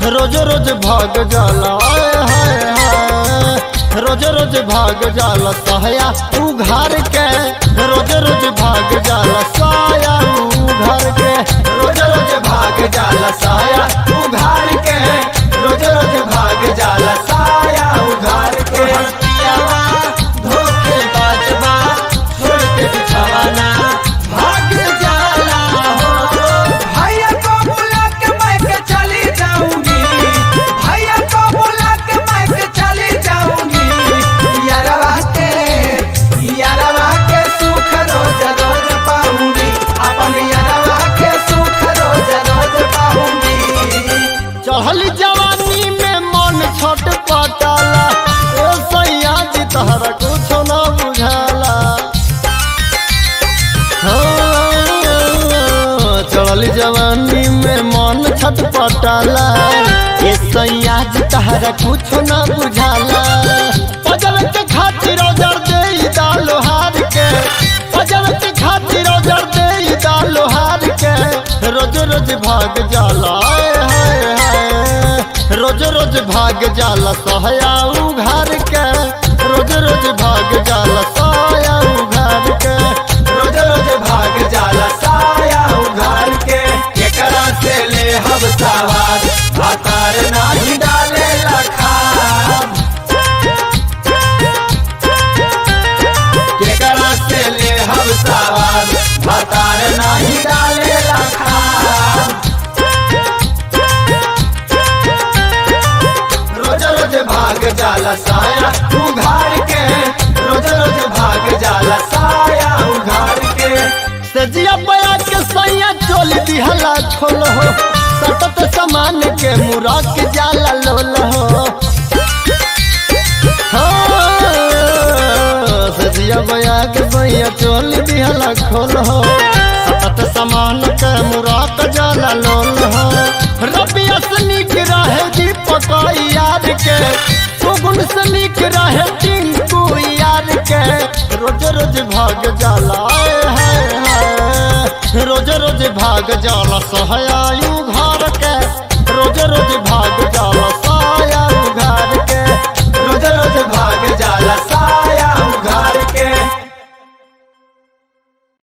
रोज रोज भाग जाला आय हाय हाय रोज रोज भाग जाला सहया तू घर के रोज रोज भाग जाला साया तू घर के रोज रोज भाग जाला साया तू घर के रोज रोज भाग जाला साया उघार के पियावा धोखे बाजवा छोड़ के बिछावाना भाग जाला हो भैया को बुला के मैं के चली जाऊंगी भैया को बुला के मैं के चली जाऊंगी यारवा के यारवा के सुख रोज रोज पाऊंगी अपन यारवा के सुख रोज रोज पाऊंगी चढ़ल जवानी में मन छट पटाला ओ सैया जी तहरा कुछ न बुझाला हाँ, चढ़ल जवानी में मन छट पटाला ए सैया जी तहरा कुछ न बुझाला पजल के खातिर औजार दे दालो हार के पजल के खातिर औजार दे दालो हार के रोज रोज भाग जाला आय हाय हाय रोज रोज भाग जाला सहया उघार के रोज रोज भाग जाला साया उघार के रोज रोज भाग जाला साया उघार के एकरा से ले हम सवार आकार नाही डाले लखार एकरा से ले हम सवार आकार नाही डाले लखार रोज रोज भाग जाला साया उघार के रोज रोज भाग जाला साया उघार के सजिया बया के सैया चोल दिहला खोल हो सतत समान के मुरा के जाला लोल हो हाँ, सजिया बया के सैया चोल दिहला खोल हो सतत समान के मुरा के जाला लोल हो रबिया से निक रहे दीपक यार के सुगुन से निक रहे टिंकू यार के रोज रोज भाग जाला आय हाय हाय रोज रोज भाग जाला सहया